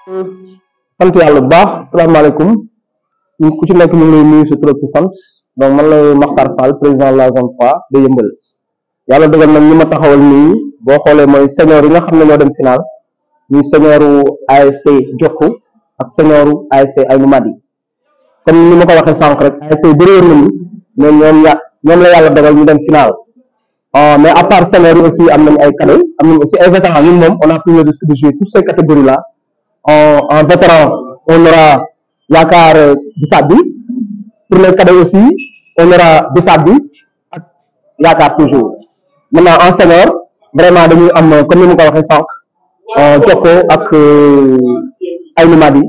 sant yàlla bu baax salaamaaleykum ñu ku ci nekk ñu ngi lay nuyu sa tur ak sa sant donc man la Makhtar Fall président de la zone 3 de Yëmbal yàlla dogal nag ñi ma taxawal nii boo xoolee mooy senior yi nga xam ne ñoo dem final ñuy senioru ASC Jokku ak senioru ASC Aynou Mady comme ni ma ko waxee sànq rek ASC bëri woon nañu mais ñoom ya ñoom la yàlla dogal ñu dem final mais à part senior yi aussi am nañu ay cadets am nañu aussi ay vétérans ñun moom on a pris le risque de jouer toutes ces catégories là en en vétéran on aura yaakaar bisaab bi pour les cadets aussi on aura bisaab bi ak yaakaar toujours maintenant en senior vraiment dañuy am comme ni ma ko waxee sànq Jokko ak Aynou Mady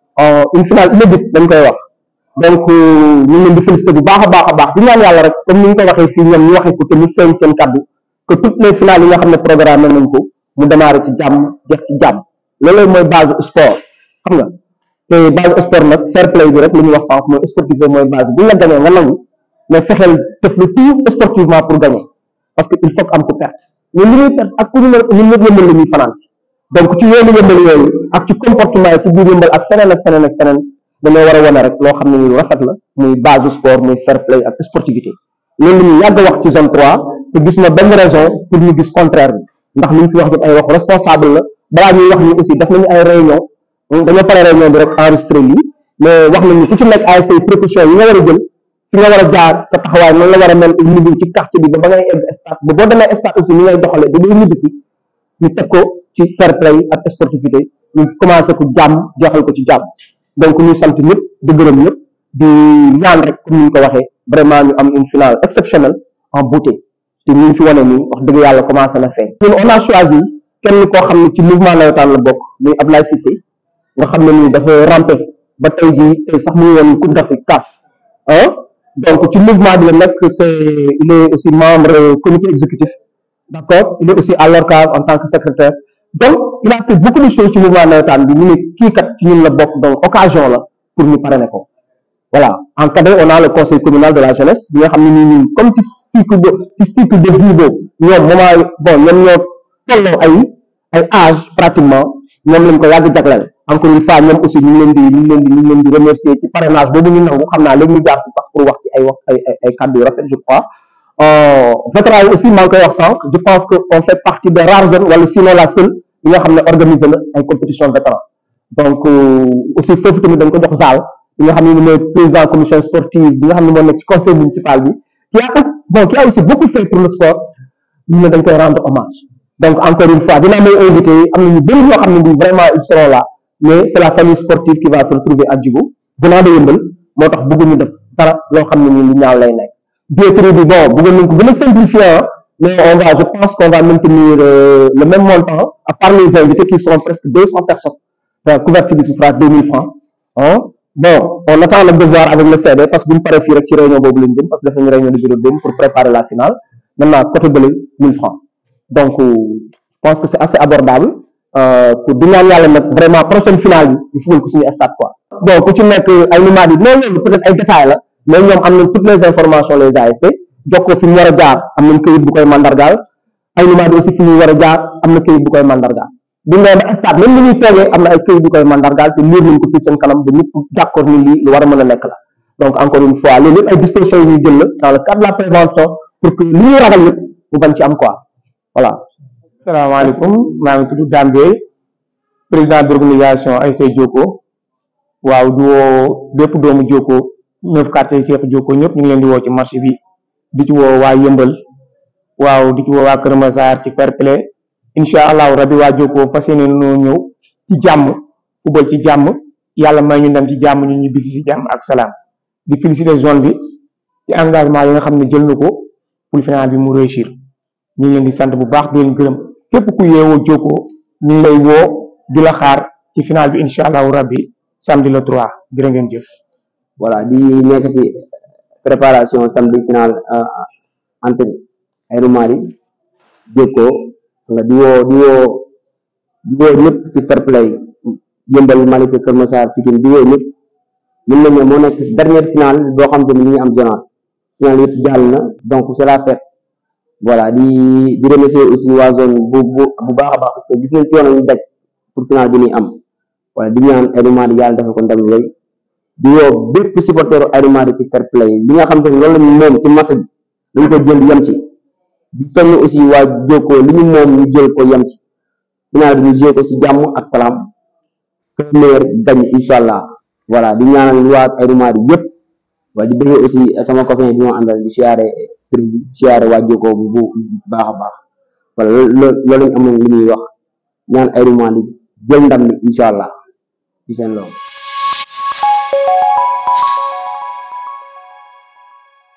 une finale inédite dañ koy wax donc ñu ngi leen di félicité bu baax a baax a baax di ñaan yàlla rek comme ni ñu ko waxee fii ñoom ñu waxee ko te mu feeñ seen kaddu que toutes les finales yi nga xam ne programme nañ ko mu démarré ci jàmm jeex ci jàmm loolu mooy base sport xam nga te base sport nag fair play bi rek li ñuy wax sànq mooy sportif mooy base bu ñu la gañee nga nangu mais fexeel def le tout sportivement pour gagner parce que il faut que am ko perte ñun li ñuy perte ak ku ñu ñun ñëpp yëmbal la ñuy fanaan si donc ci yoonu yëmbal yooyu ak ci comportement yi ci biir yëmbal ak feneen ak feneen ak feneen dañoo war a wane rek loo xam ne lu rafet la muy base sport muy fair play ak sportivité loolu la ñu yàgg a wax ci zone 3 te gis na benn raison pour ñu gis contraire bi ndax li ñu fi wax yëpp ay wax responsable la balaa ñuy wax ni aussi def nañu ay réunion dañoo pare réunion bi rek enregistré lii mais wax nañu ku ci nekk ay say précautions yi nga war a jël fi nga war a jaar sa taxawaay noonu la war a mel au niveau ci quartier bi ba ba ngay egg stade ba boo demee stade aussi ni ngay doxalee ba boo ñibbi si ñu teg ko ci fair play ak sportivité ñu commencé ko jàmm jeexal ko ci jàmm donc ñu sant ñëpp di gërëm ñëpp di ñaan rek comme ni ñu ko waxee vraiment ñu am une finale exceptionnelle en beauté te ñu ngi fi wane nii wax dëgg yàlla commencé na feeñ ñun on a choisi kenn koo xam ne ci mouvement nawetaan la bokk muy Ablaye Cissé nga xam ne nii dafa rampé ba tey jii tey sax mu ngi woon Coupe d'Afrique CAF ah donc ci mouvement bi la nekk c'est il est aussi membre comité exécutif d'accord il est aussi à l'ORCAV en tant que secrétaire donc il a fait beaucoup de choses ci mouvement nawetaan bi ñu ne kii kat ci ñun la bokk donc occasion la pour ñu parrainer ko voilà en cadet on a le conseil communal de la jeunesse bi nga xam ne nii ñun comme ci cycle de ci cycle de vie boobu ñoom moment bon ñoom ñoo tolloo ay ay âge pratiquement ñoom lañ ko yàgg jagleel encore une fois ñoom aussi ñu ngi leen di ñu ngi leen di ñu ngi leen di remercier ci parrainage boobu ñu nangu xam naa léegi ñu jaar ci sax pour wax ci ay wax ay ay ay kàddu yu rafet je crois vétéran yi aussi maa ngi koy wax sànq je pense que on fait partie des rares zones wala sinon la seule yi nga xam ne organiser na ay compétition vétéran donc aussi foofu tamit dañ ko jox zaal bi nga xam ne mooy président commission sportive bi nga xam ne moo nekk ci conseil municipal bi qui a bon qui a aussi beaucoup fait pour le sport ñu ne dañ koy rendre hommage donc encore une fois dinaa may invité am na ñu bëri ñoo xam ne bi vraiment ils seront là mais c'est la famille sportive qui va se retrouver à Djigo venant de Yeumbeul moo tax bëgguñu def dara loo xam ne nii lu ñaaw lay nekk billetterie bi bon bëggoon nañ ko gën a simplifier mais on va je pense qu'on va maintenir euh, le même montant à part les invités qui seront presque deux cents personnes la couverture bi ce sera deux mille francs ah bon on attend nag de voir avec le CD parce que bu ñu paree fii rek ci réunion boobu lañ jëm parce que def nañu réunion de bureau dem pour préparer la finale maintenant côté bële mille francs donc je pense que c'est assez abordable pour di ñaan yàlla nag vraiment prochaine finale bi ñu fugal ko suñu stade quoi bon ku ci nekk ay numéros yi mais loolu peut-être ay détails la mais ñoom am nañ toutes les informations les ASC jokkoo fi ñu war a jaar am nañ këyit bu koy mandargaal ay numéros aussi fi ñu war a jaar am na këyit bu koy mandargaal bu ñu ba stade même li ñuy toogee am na ay këyit bu koy mandargaal te liir nañ ko fii seen kanam ba ñëpp d'accord ni lii lu war a mën a nekk la donc encore une fois loolu yëpp ay dispositions yu ñuy jël la dans le cadre de la prévention pour que li ñuy ragal yëpp mu bañ ci am quoi voilà salaamaaleykum maa ngi tudd Dame Bey président d'organisation ASC Jokko waaw di woo bépp doomu Jokko neuf quartier yi Cheikh Jokko ñëpp ñu ngi leen di woo ci marché bi di ci woo waa Yëmbal waaw di ci woo waa Kër Massar ci fair play incha allahu rabi waa Jokko fas yéene noo ñëw ci jàmm fubal ci jàmm yàlla may ñu dem ci jàmm ñu ñu bisi ci jàmm ak salaam di féliciter zone bi ci engagement yi nga xam ne jël na ko pour final bi mu réussir ñu ngi leen di sant bu baax di leen gërëm képp ku yeewoo Jokko ñu ngi lay woo di la xaar ci final bi incha allahu rabbi samedi le 3 jërë ngeen jëf. voilà di nekk ci préparation samedi final entre Aynou Mady Jokko nga di woo di woo di woo ñëpp ci fair play Yëmbal Malika Kër Massar Pikine di woo ñëpp mën nañu moo nekk dernière finale boo xam te ni ñu ngi am zonal final yëpp jàll na donc c'est la fête voilà di di remercier aussi waa zone bu bu bu baax a baax parce que gis nañ coono ñu daj pour final bi ñuy am wala di ñaan Aïnou Mady yàlla defal ko ndam lu rëy di woo bépp supporteru Aïnou Mady ci fair play li nga xam te ne loolu lañu moom ci match bi dañ ko jël yem ci di soññ aussi waa Jokko li ñu moom ñu jël ko yem ci final bi ñu joué ko ci jàmm ak salaam que le meilleur gagne incha allah voilà di ñaanal waa Aïnou Mady yëpp waaye di bëggee aussi sama copain bi ma àndal di siyaare président siyaare waa Jokko bu bu baax a baax voilà loolu loolu lañ amoon li ñuy wax ñaan Aïnou Mady jël ndam li incha allah ci seen loolu